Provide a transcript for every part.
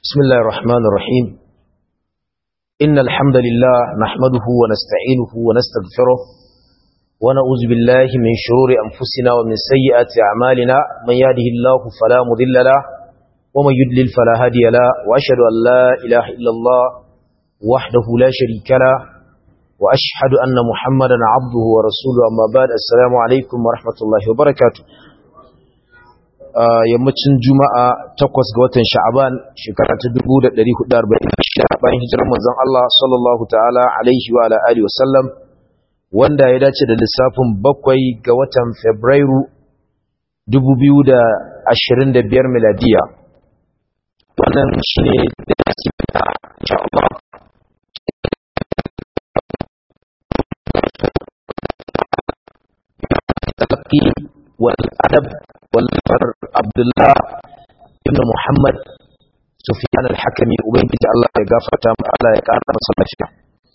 بسم الله الرحمن الرحيم إن الحمد لله نحمده ونستعينه ونستغفره ونعوذ بالله من شرور أنفسنا ومن سيئات أعمالنا من يهده الله فلا مضل له ومن يدلل فلا هادي له وأشهد أن لا إله إلا الله وحده لا شريك له وأشهد أن محمدا عبده ورسوله أما بعد السلام عليكم ورحمة الله وبركاته yammacin juma'a takwas ga watan sha'aban shekara ta 1446 bayan hijirar manzon Allah sallallahu ta'ala alaihi wa ala alihi wasallam wanda ya dace da lissafin bakwai ga watan Fabrairu 2025 miladiya wannan shine darasi na insha Allah والأدب والفر عبد الله ابن محمد سفيان الحكمي ubangiji Allah ya gafarta mu Allah ya kara masa lafiya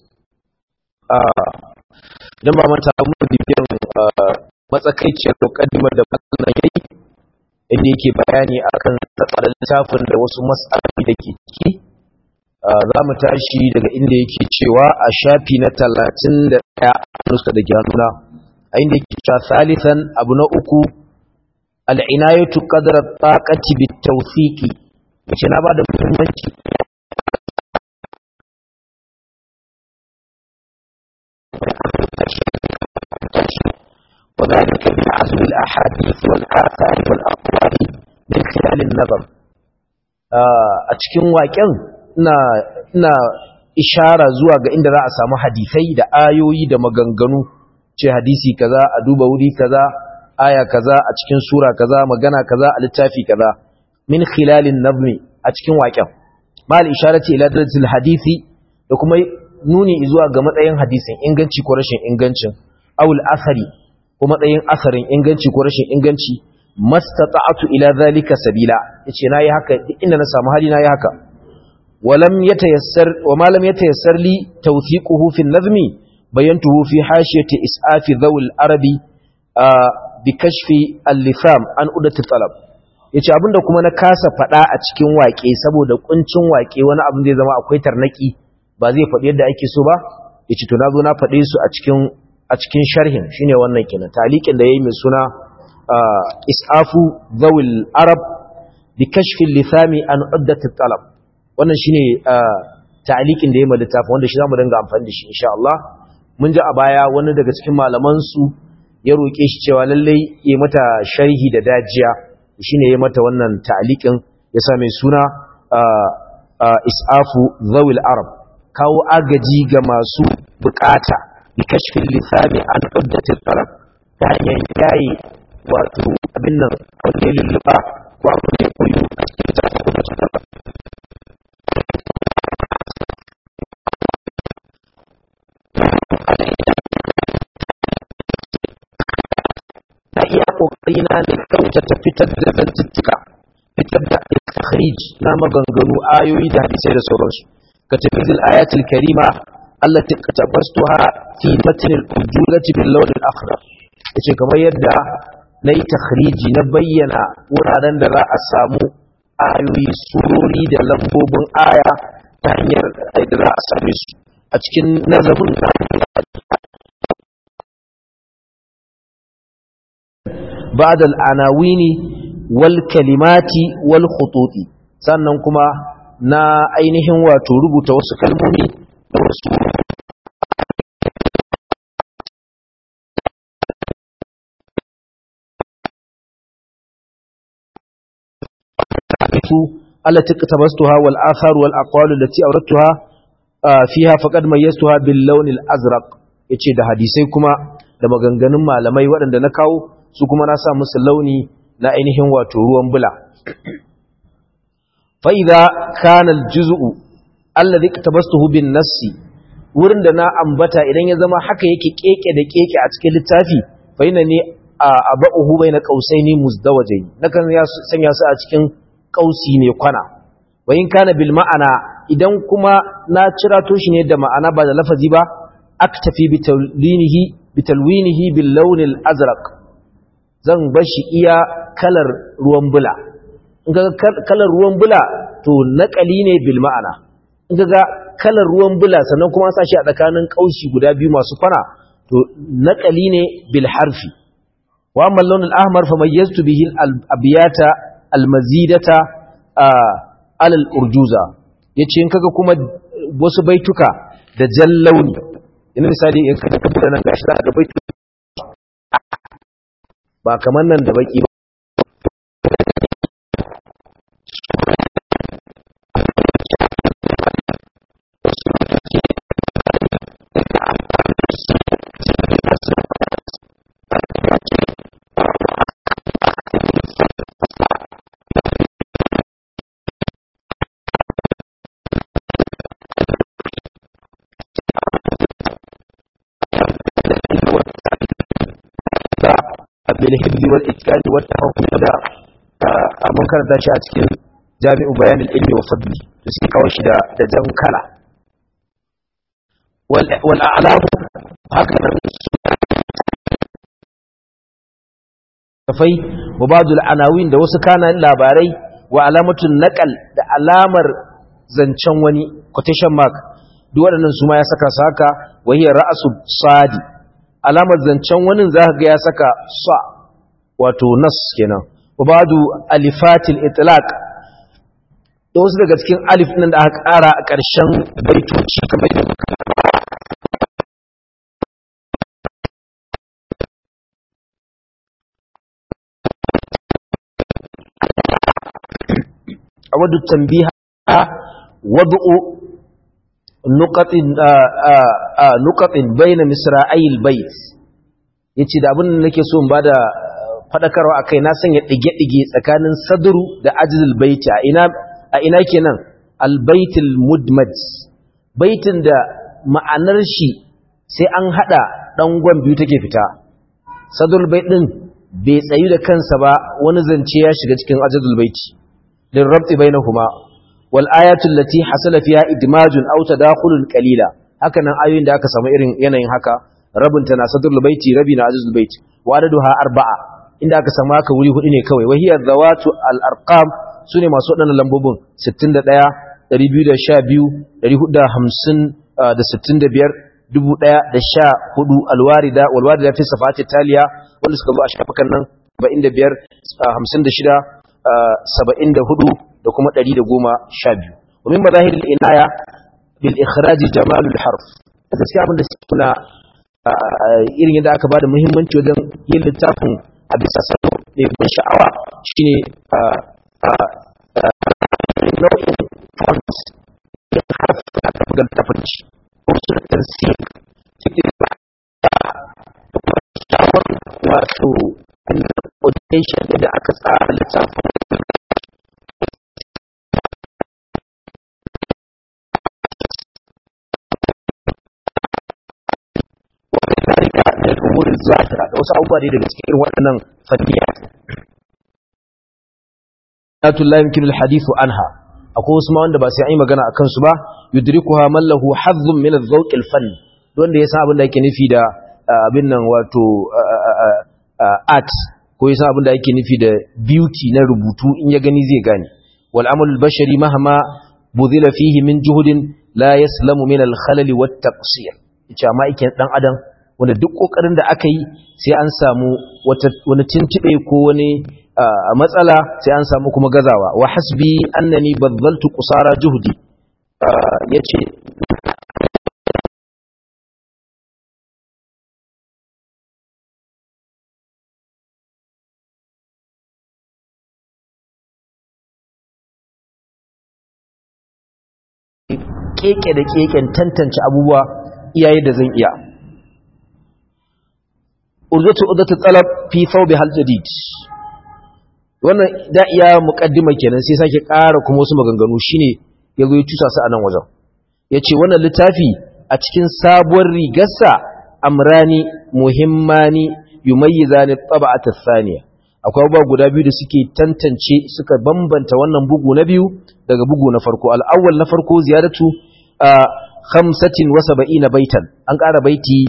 dan ba manta mu bibiyar matsakaiciyar mukaddimar da matsalan yayi inda yake bayani akan tsarin littafin da wasu mas'aloli da ke ciki za mu tashi daga inda yake cewa a shafi na 31 nuska da gyanuna a inda yake cewa salisan abu na uku al'inayatu ƙadarar taƙaci bitauthiki wace na ba da muhimmanci وذلك بعزم الأحاديث والآثار والأقوال من خلال النظر أتكين واكين ina ishara zuwa ga inda za a samu hadisai da ayoyi da maganganu ce hadisi kaza a duba wuri kaza aya kaza a cikin sura kaza magana kaza a littafi kaza min khilalin nazmi a cikin waƙen mal isharati ila darajatil hadisi da kuma nuni zuwa ga matsayin hadisin inganci ko rashin ingancin awul asari ko matsayin asarin inganci ko rashin inganci mastata'atu ila zalika sabila yace nayi haka duk inda na samu hali nayi haka walam yatayassar wa ma lam yatayassar li tawthiquhu fi an-nazmi bayantuhu fi hashiyati is'afi dhawil arabi bi kashfi al-litham an udatu talab yace abinda kuma na kasa fada a cikin waƙe saboda kuncin waƙe wani abin zai zama akwai tarnaki ba zai faɗi yadda ake so ba yace to nazo na faɗe su a cikin a cikin sharhin shine wannan kenan taliqin da yayi mai suna isafu dhawil arab bi kashfi al-lithami an udatu talab wannan shine taliqin da yayi mai littafi wanda shi zamu dinga amfani da shi insha Allah mun ji a baya wani daga cikin malaman su ya roƙe shi cewa lallai ya mata sharhi da dajiya shine ya mata wannan ta'liqin ya sa mai suna isafu zawil arab kawo agaji ga masu bukata bi kashfin lisani an uddatil talab ta hanyar yayi wato abin nan wanda ya lulluɓa ko abin da ya koyo a cikin tafi na iya kokari na ne kyautata fitar da zantuttuka fitar da istakhrij na maganganu ayoyi da hadisai da sauransu ka tafi zil ayatul karima allati katabastuha fi matn al-ujulati bil lawn al-akhdar yace kamar yadda nayi takhriji na bayyana wuraren da za a samu ayoyi surori da lambobin aya ta hanyar da za a same su a cikin nazarin بعد العناوين والكلمات والخطوط sannan kuma na ainihin wato rubuta wasu kalmomi da wasu التي اقتبستها والآثار والأقوال التي أوردتها فيها فقد ميزتها باللون الأزرق yace da hadisai kuma da maganganun malamai waɗanda na kawo su kuma na sa musu launi na ainihin wato ruwan bula fa'iza kanal juzu'u allazi tabastuhu bin nassi wurin da na ambata idan ya zama haka yake keke da keke a cikin littafi fa ina ne a aba'uhu bai na kausai ne muzdawajai nakan ya sanya su a cikin kausi ne kwana wayin kana bil ma'ana idan kuma na cirato shi ne da ma'ana ba da lafazi ba aktafi bitalwinihi bitalwinihi bil launil azraq zan bar shi iya kalar ruwan bula in ga kalar ruwan bula to naƙali ne bil ma'ana in ga kalar ruwan bula sannan kuma sa shi a tsakanin kaushi guda biyu masu kwana to naƙali ne bil harfi wa amma launin ahmar fa mayyaztu bihi al-abiyata al-mazidata alal urjuza yace in kaga kuma wasu baituka da jallauni ina misali in kaga da nan gashi da baituka ba kamar nan da baki ba بالحفظ والإتقان والتفهم da abun karanta shi a cikin jami'u bayanin ilmi wa fadli da suke kawo shi da jan kala wal a'lamu haka nan kafai wa ba'dul anawin da wasu kana labarai wa alamatun naqal da alamar zancen wani quotation mark duk waɗannan su ma ya saka su haka wa hiya ra'su sadi alamar zancen wani za ga ya saka sa wato nas kenan ubadu alifatil itlaq da wasu daga cikin alif nan da aka ƙara a ƙarshen baitoci kamar da muka awadu tambiha wad'u nuqatin nuqatin bayna misra'il bait yace da abin da nake so in bada fadakarwa akai na sanya dige-dige tsakanin sadru da ajzul baiti a ina a ina kenan albaitul mudmaj baitin da ma'anar shi sai an hada dangon biyu take fita sadrul bait din bai tsayu da kansa ba wani zance ya shiga cikin ajzul baiti lin rabti bainahuma wal ayatu allati hasala fiha idmajun aw tadakhulun qalila haka nan ayoyin da aka samu irin yanayin haka rabinta na sadrul baiti rabi na ajzul baiti wa adaduha arba'a inda aka samu haka wuri hudu ne kawai wahiyar zawatu al-arqam sune masu wadannan lambobin 61 212 450 da 65 1014 alwarida walwarida fi safati taliya wanda suka zo a shafukan nan 75 56 74 da kuma 112 ومن مظاهر العناية بالإخراج جمال الحرف gaskiya abin da suke na irin yadda aka bada muhimmanci wajen yin littafin a bisa salo mai ban sha'awa shine nau'in font da harfi da aka buga littafin ci ko su da tansir cikin da kuma shawar wato audition da aka tsara littafin da umurin zahira da wasu abubuwa daga cikin waɗannan fanniya Ayatu la yumkinu al-hadithu anha akwai wasu ma wanda ba sai an yi magana akan su ba yudrikuha man lahu hazzun min adh-dhawq al-fann wanda ya san abin da yake nufi da abin nan wato art ko ya san abin da yake nufi da beauty na rubutu in ya gani zai gane wal amal al-bashari mahma budhila fihi min juhudin la yaslamu min al-khalal wat-taqsir yace amma yake dan adam wanda duk kokarin da aka yi sai an samu wani tuntube ko wani matsala sai an samu kuma gazawa wa hasbi annani bazzaltu qusara juhdi yace keke da keken tantance abubuwa iyaye da zan iya urdatu urdatu talab fi thawbi hal jadid wannan da iya muqaddima kenan sai sake ƙara kuma wasu maganganu shine yazo ya tusa su a nan wajen yace wannan littafi a cikin sabuwar rigarsa amrani muhimmani yumayyizani tab'at ath-thaniya akwai abubuwa guda biyu da suke tantance suka bambanta wannan bugu na biyu daga bugu na farko al-awwal na farko ziyaratu 75 baitan an ƙara baiti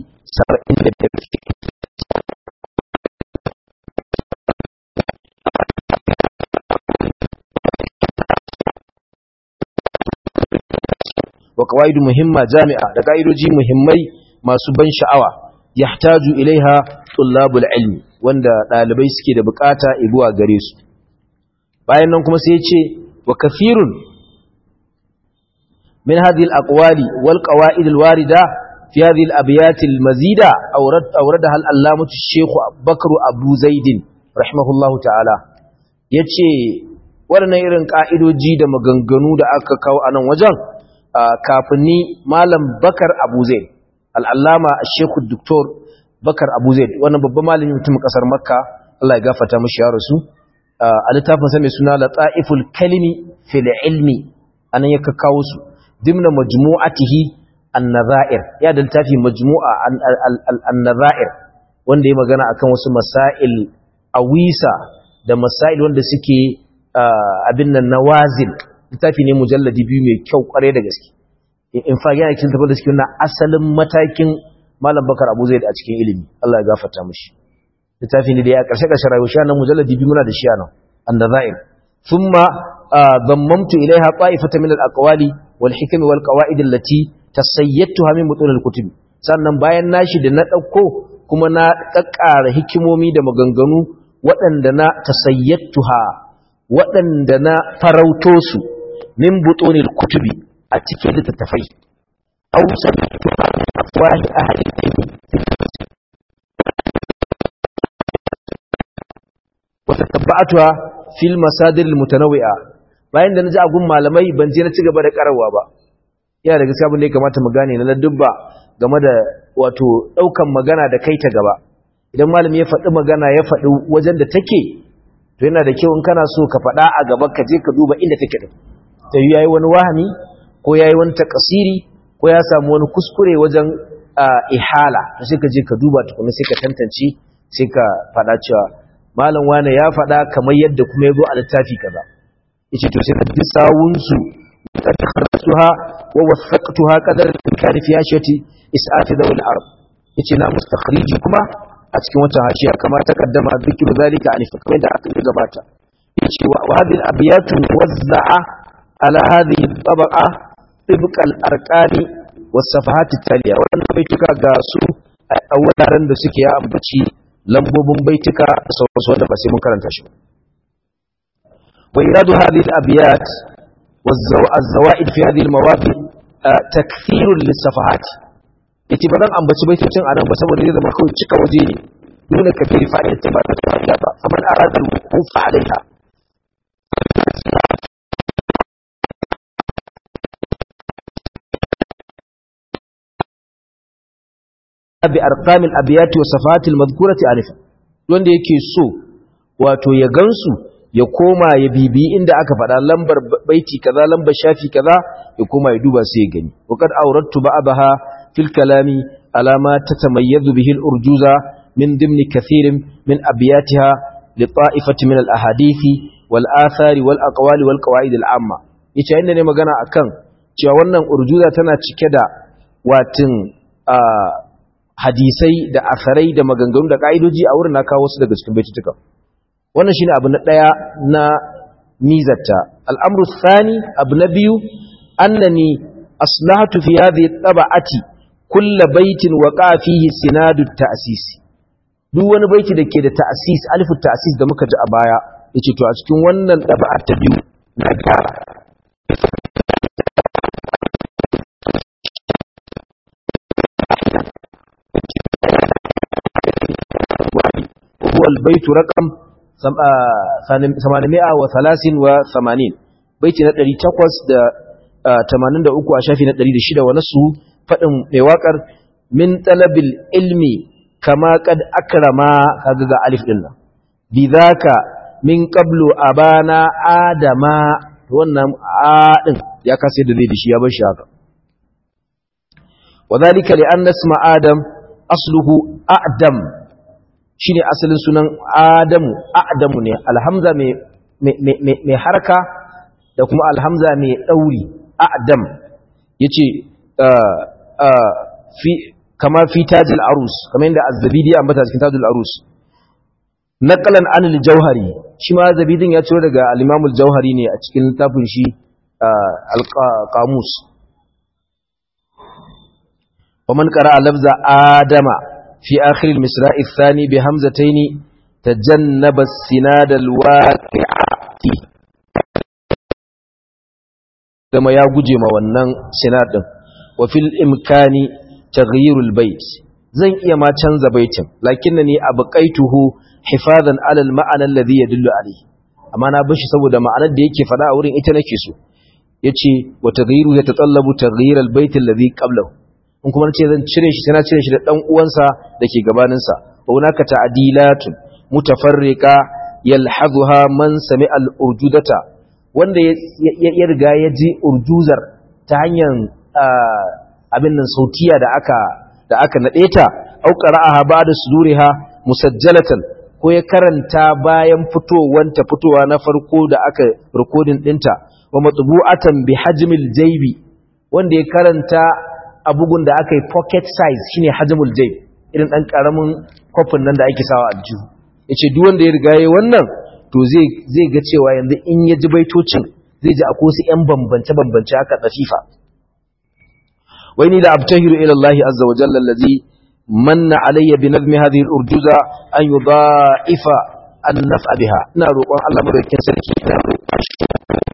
75 wa qawaid muhimma jami'a da ka'idoji muhimmai masu ban sha'awa yahtaju ilaiha tullabul ilmi wanda dalibai suke da bukata zuwa gare su bayan nan kuma sai ya ce wa kathirun min hadhihi al-aqwali wal qawaid al-warida في هذه الأبيات المزيدة أورد أوردها الألامة الشيخ بكر أبو زيد رحمه الله تعالى yace waɗannan irin ƙa'idoji da maganganu da aka kawo a nan wajen kafin ni malam bakar abu zaid al'allama a shekul doktor bakar abu zaid wannan babban malamin mutum ƙasar makka Allah ya gafata mashi ya rasu a littafin sa mai suna lata'iful kalimi fil ilmi anan ya kawo su dimna majmu'atihi النظائر يا da littafi majmu'a an-nazair wanda ya magana akan wasu masail awisa da masail wanda suke abin nan nawazil littafi ne mujalladi biyu mai kyau kware da gaske in fa yana cikin tabbata cikin na asalin matakin malam bakar abu zaid a cikin ilimi Allah ya gafarta mishi littafi ne da ya karshe karshe rayuwa shi nan mujalladi biyu muna da shi nan an-nazair thumma dammamtu ilaiha ta'ifatan min al-aqwali wal hikam wal qawaid allati tasayyatuha min butun al-kutub sannan bayan nashi da na dauko kuma na kakkara hikimomi da maganganu waɗanda na tasayyatuha waɗanda na farauto su min butun al-kutubi a cikin littattafai aw sami'tuha min afwahi ahli al-ilm wa tatabatuha fil masadir al-mutanawwi'a bayan da naji agun malamai ban je na ci gaba da karawa ba yana da gaskiya da ya kamata mu gane na ladubba game da wato daukan magana da kai ta gaba idan malami ya faɗi magana ya faɗi wajen da take to yana da kyau in kana so ka faɗa a gaba ka je ka duba inda take din ta yi yayi wani wahami ko yayi wani takasiri ko ya samu wani kuskure wajen ihala to sai ka je ka duba tukuna sai ka tantance sai ka faɗa cewa malam wane ya faɗa kamar yadda kuma ya zo a littafi kaza yace to sai ka bi sawunsu قد خرجتها ووثقتها قدر الإمكان في هاشية إسعاف ذوي العرب يتنا مستخرجي كما أتكي وتهاشية كما تقدم ذكر ذلك عن فكرة عقل قباتا وهذه الأبيات موزعة على هذه الطبقة طبق الأركان والصفحات التالية وأنا بيتك قاسو أولا رند سكيا أمبتي لمبوب بيتك سوى سوى بس مكرن تشو وإراد هذه الأبيات والزوائد في هذه المواضع تكثير للصفحات yace ba zan ambaci baitocin anan ba saboda zai zama kawai cika waje ne dole ka fi fa'ida ta ba ta fa'ida ba faman arada al-wuquf alaiha bi arqam al-abyat wa safat al-madhkurati alifa wanda yake so wato ya gansu ya koma ya bibi inda aka faɗa lambar baiti kaza lambar shafi kaza ya koma ya duba sai ya gani waqad awrattu ba'daha fil kalami ala ma tatamayyazu bihi al-urjuza min dimni kathirin min abyatiha li ta'ifati min al-ahadithi wal athari wal aqwali wal qawaid al-amma yace inda ne magana akan cewa wannan urjuza tana cike da watin hadisai da asarai da maganganu da ka'idoji a wurin na kawo su daga cikin baitutuka wannan shine abu na daya na mizata al'amru thani abu na biyu annani aslahatu fi hadhihi taba'ati kullu baitin waqa fihi sinadu ta'sis duk wani baiti dake da ta'sis alifu ta'sis da muka ji a baya yace to a cikin wannan taba'a ta biyu na gyara هو البيت رقم 883 baiti na 883 a shafi na 106 wa nasu fadin mai wakar min talabil ilmi kama kad akrama kaga ga alif din nan bidhaka min qablu abana adama wannan a din ya kasa da zai dishi ya bar shi haka wadhalika li anna isma adam asluhu a'dam shine asalin sunan Adamu Adamu ne alhamza mai harka da kuma alhamza mai dauri Adam yace fi kama fi tajil arus kamar yadda az-zabidi ya ambata cikin tajil arus naqalan an al-jauhari shi ma zabidin ya ciro daga al-imam al-jauhari ne a cikin littafin shi al-qamus ومن قرأ لفظ آدم في آخر المصراء الثاني بهمزتين تجنب السناد الواقعات كما يجي ما wannan sinad din wa fil imkani taghyirul bait zan iya ma canza baitin lakinnani abqaituhu hifadan ala al ma'ana alladhi yadullu alayhi amma na bashi saboda ma'anar da yake fada a wurin ita nake so yace wa taghyiru yatatallabu taghyir al bait alladhi qablahu in kuma nace zan cire shi sai na cire shi da dan uwansa dake gabanin sa wa hunaka ta'dilatun mutafarriqa yalhazuha man sami'a al urjudata wanda ya riga ya ji urjuzar ta hanyar abin nan sautiya da aka da aka nade ta au qara'aha ba'da suduriha musajjalatan ko ya karanta bayan fitowanta fitowa na farko da aka recording dinta wa matbu'atan bi hajmil jaybi wanda ya karanta a bugun da aka yi pocket size shine hajmul jayb irin dan karamin kofin nan da ake sawa a aljihu yace duk wanda ya riga yayi wannan to zai zai ga cewa yanzu in ya ji baitocin zai ji akwai su yan bambance bambance haka dafifa wai ni da abtahiru ila Allah azza wa jalla allazi manna alayya bi nazmi hadhihi al-urjuza an yudha'ifa an-naf'a biha ina roƙon Allah madaukakin sarki ina roƙon shi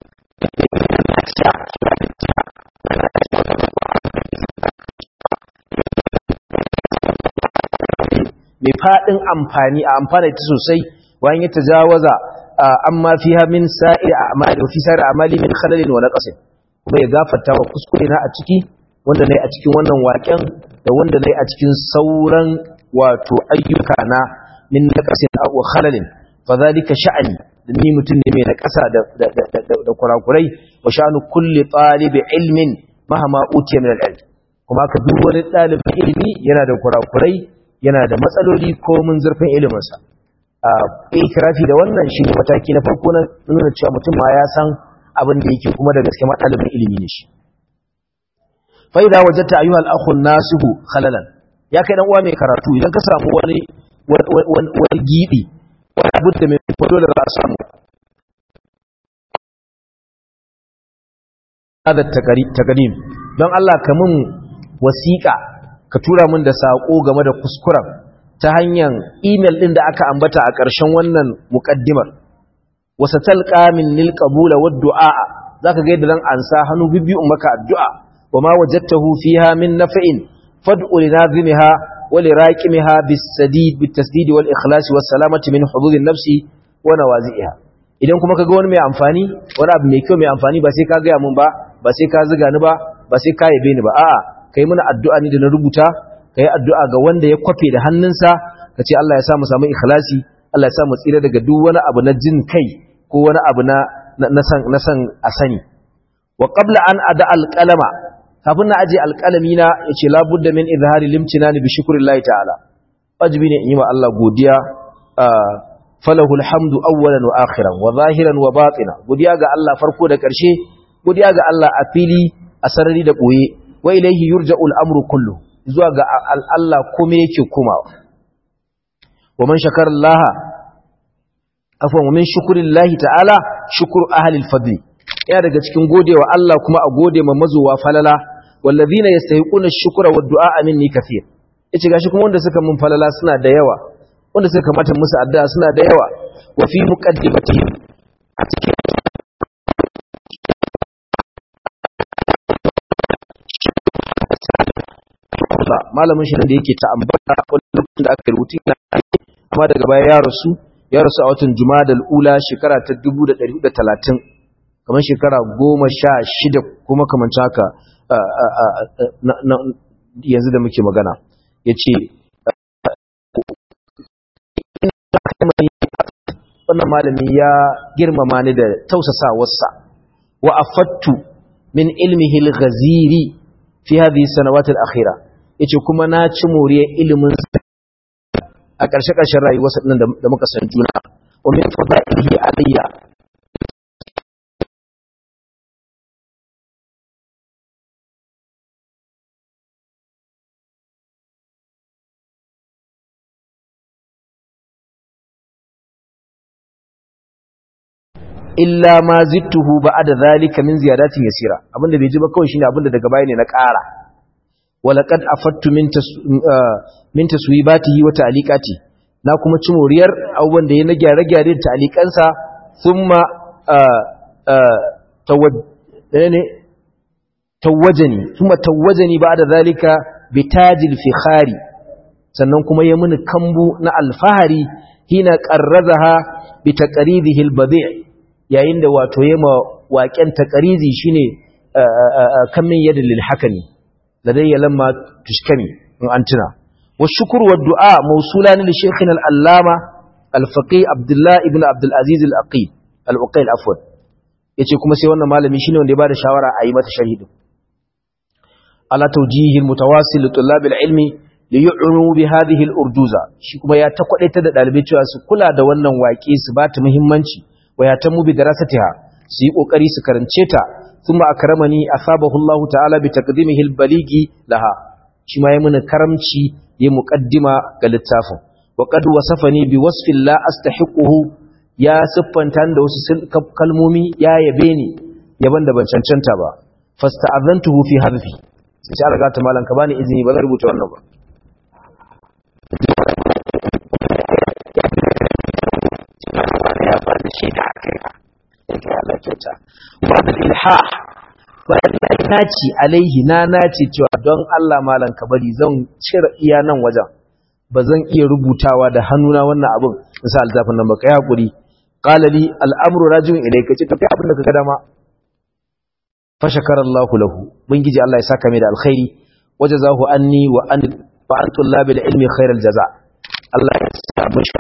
mai faɗin amfani a amfana ta sosai wayan ya tajawaza amma fiha min sa'ir a'mali fi sa'ir a'mali min khalalin wa naqsin kuma ya gafarta wa kuskure na a ciki wanda nayi a cikin wannan waken da wanda nayi a cikin sauran wato ayyuka na min naqsin wa khalalin fa zalika sha'ani ni mutum ne mai naƙasa da da kurakurai wa sha'anu kulli talibi ilmin mahama utiya min al-ilm kuma ka duk wani ɗalibin ilimi yana da kurakurai yana da matsaloli ko mun zurfin iliminsa a ikirafi da wannan shi ne mataki na farko na nuna cewa mutum ma ya san abin da yake kuma da gaske matsalibin ilimi ne shi fa'ida wajatta ayyuhal akhun nasihu khalalan ya kai dan uwa mai karatu idan ka samu wani wani gibi wani abu da mai fado da za a samu hada takarim don Allah ka mun wasiƙa ka tura min da saƙo game da kuskuren ta hanyar imel ɗin da aka ambata a ƙarshen wannan muƙaddimar wasa talƙa min nil ƙabula wa du'a za ka gaida zan ansa hannu bibbiyu maka addu'a wa ma wajattahu fiha min nafa'in fad'u li nazimiha wa li raqimiha bis sadid bit tasdid wal ikhlas was salamati min hududin nafsi wa nawazi'iha idan kuma kaga wani mai amfani wani abu mai kyau mai amfani ba sai ka ga mun ba ba sai ka ziga ni ba ba sai ka yabe ni ba a'a kai mana addu'a ni da na rubuta kai addu'a ga wanda ya kwafe da hannunsa kace Allah ya sa mu samu ikhlasi Allah ya sa mu tsira daga duk wani abu na jin kai ko wani abu na na san na san a sani wa qabla an ada alqalama kafin na aje alqalami na yace la budda min izhari limtinani bi shukrillahi ta'ala wajibi ne in yi wa Allah godiya falahu alhamdu awwalan wa akhiran wa zahiran wa batina godiya ga Allah farko da ƙarshe godiya ga Allah a fili a sarari da boye wa ilaihi yurja'u al-amru kullu zuwa ga Allah kome yake komawa wa man shakara Allah afwan wa min shukrillahi ta'ala shukru ahli al-fadl ya daga cikin godewa Allah kuma a gode ma mazuwa falala wallazina yastahiquna ash-shukra wad-du'a minni kathir yace gashi kuma wanda suka mun falala suna da yawa wanda suka kamata musu addu'a suna da yawa wa fi muqaddimatihim a cikin malamin shi da yake ta ambata wani lokacin da aka rubuta ina amma daga baya ya rasu ya rasu a watan Jumadal Ula shekara ta 1430 kamar shekara 16 kuma kamar haka yanzu da muke magana yace wannan malami ya girmama ni da tausasawarsa wa afattu min ilmihi al-ghaziri fi hadhihi sanawat al-akhirah yace kuma na ci moriyar ilimin a ƙarshe-ƙarshen rayuwarsa ɗin da muka san juna wa min fadailihi alayya illa ma zittuhu ba'da zalika min ziyadatin yasira abinda bai ji ba kawai shine abinda daga baya ne na ƙara walaqad afattu min min taswibatihi wa ta'liqati na kuma ci moriyar abubuwan da ya na gyare-gyare da ta'liqansa thumma tawajjani tawajjani thumma tawajjani ba'da zalika bitajil fikhari sannan kuma ya muni kambu na alfahari hina qarrazaha bi taqridihi albadi' yayin da wato yema waƙen taqrizi shine kamin yadin lil hakami ladayya lamma tushkami in antuna والشكر والدعاء موصولان لشيخنا العلامة الفقيه عبد الله ابن عبد العزيز الأقيل الأقيل عفوا yace kuma sai wannan malami shine wanda ya bada shawara a yi mata sharhi ala tawjihil mutawassil li tullabil ilmi li yu'nu bi hadhihi al urduza shi kuma ya ta kwadaita da dalibai cewa su kula da wannan waƙe su ba ta muhimmanci wa ya tamu bi darasatiha su yi kokari su karance ta thumma akramani asabahu Allah ta'ala bi taqdimihi al baligi laha shi ma ya muni karamci ya muqaddima ga littafin wa qad wasafani bi wasfin la astahiquhu ya siffanta da wasu kalmomi ya yabe ni yaban da ban cancanta ba fasta'azantuhu fi harfi sai sai Allah ta malan ka bani izini ba zan rubuta wannan ba ya fara shi da haka yake Allah kyauta wa bil ilhah na naci alaihi na naci cewa don Allah malan ka bari zan cire iya nan wajen ba zan iya rubutawa da hannuna wannan abin misal altafin nan baka yi hakuri قال لي الامر راجع اليك ce tafi abin da kaga dama fa shakara Allah lahu bangiji Allah ya saka mai da alkhairi wajazahu anni wa an wa an tullabil ilmi khairal jaza Allah ya saka mishi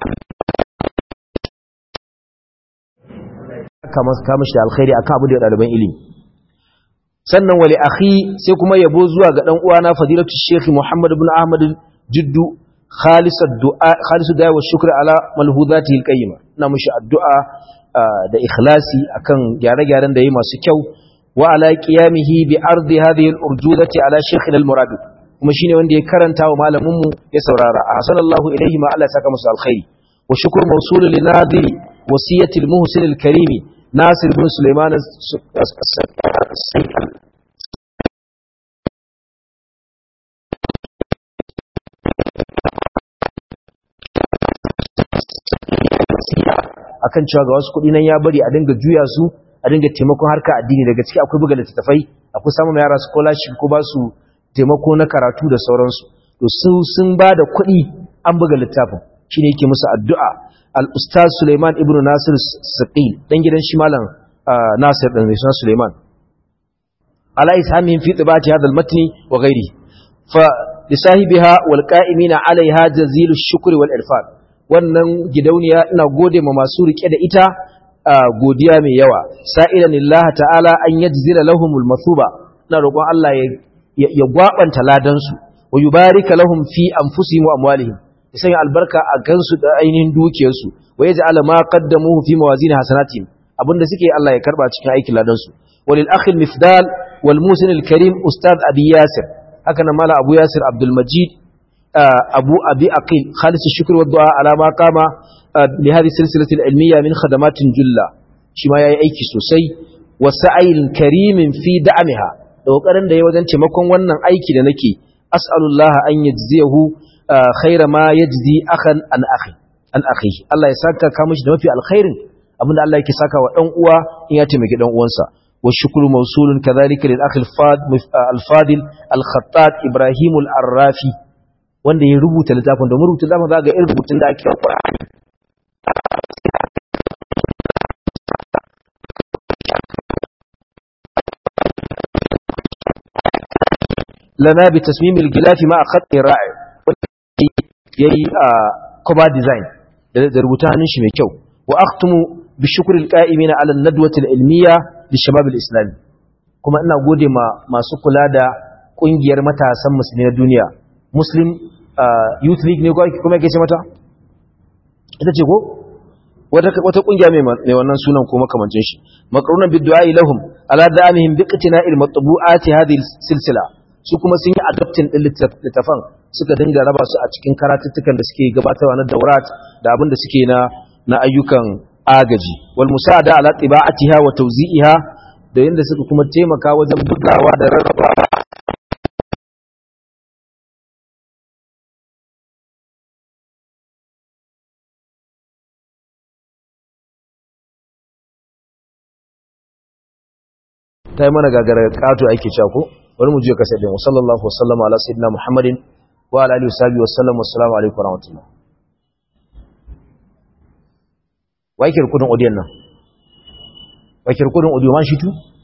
kama kama shi alkhairi akan abin da daliban ilimi sannan wali akhi sai kuma yabo zuwa ga dan uwana fadilatu sheikh Muhammad ibn Ahmad Jiddu خالص الدعاء خالص الدعاء والشكر على ملحوظاته القيمه ina mushi addu'a da ikhlasi akan gyare-gyaren da yi masu kyau wa ala qiyamihi bi ardi hadhihi al-urjudati ala shaykh al-murad kuma shine wanda ya karanta wa malamin mu ya saurara ahsanallahu ilayhi ma Allah saka musu alkhairi wa shukr mawsul li nadiri wasiyati al-muhsin al-karim nasir ibn sulaiman akan cewa ga wasu kuɗi nan ya bari a dinga juya su a dinga taimakon harka addini daga ciki akwai buga littattafai akwai samun yara scholarship ko ba su taimako na karatu da sauransu to su sun ba da kuɗi an buga littafin shi ne yake musu addu'a al-ustaz suleiman ibn nasir saqil dan gidan shi malam nasir dan suna suleiman ala ishamin fi tibati hadha al-matni wa ghairi fa lisahibiha wal qa'imina alaiha jazilu shukri wal irfan wannan gidauniya ina gode ma masu rike da ita godiya mai yawa sa'ilan lillahi ta'ala an yajzila lahumul mathuba ina roƙon Allah ya ya gwabanta ladan su wa yubarika lahum fi anfusihim wa amwalihim ya sanya albarka a gansu da ainihin dukiyar su wa yaj'ala ma qaddamuhu fi mawazin hasanatihim abinda suke Allah ya karba cikin aikin ladan su walil akhil mifdal wal musin al karim ustad abi yasir haka nan mala abu yasir abdul majid أبو أبي أقيل خالص الشكر والدعاء على ما قام لهذه السلسلة العلمية من خدمات جلة شما يأيكي سوسي وسعي كريم في دعمها لو قرن da wajen taimakon wannan aiki da nake as'alullah an yajziyahu khaira ma yajzi akhan an akhi an akhi Allah ya saka ka mishi da mafi alkhairin abinda Allah yake saka wa dan uwa in ya taimaki dan uwansa wa shukru mawsulun kadhalika lil akhi al-fadil al-khattat ibrahim al-arrafi wanda ya rubuta littafin domin rubuta littafin za ga irin rubutun da ake Qur'ani lana bi tasmim al-gilaf ma khat ra'i yayi cover design da rubuta hannun shi mai kyau wa akhtumu bi shukr al-qa'imina ala an-nadwati al-ilmiyya li shabab al-islami kuma ina gode ma masu kula da kungiyar matasan musulmi na duniya muslim uh, youth league ne kuma yake ce mata ita ce ko wata wata kungiya mai mai wannan sunan ko makamancin shi maqrunan bid-du'a lahum ala da'amihim biqtina'il matbu'ati hadhihi silsila su kuma sun yi adoptin din littafan suka dinga raba su a cikin karatuttukan da suke gabatarwa na daurat da abin da suke na na ayyukan agaji wal musa'ada ala tiba'atiha wa tawzi'iha da yanda suka kuma taimaka wajen bugawa da rarrabawa ta yi mana gagara kato ake cewa ko bari mu je ka sai wa sallallahu wa sallama ala sayyidina muhammadin wa ala alihi wa sahbihi wa sallam assalamu alaikum wa rahmatullah wai kirkudin odiyan nan wai kirkudin odiyo man shi tu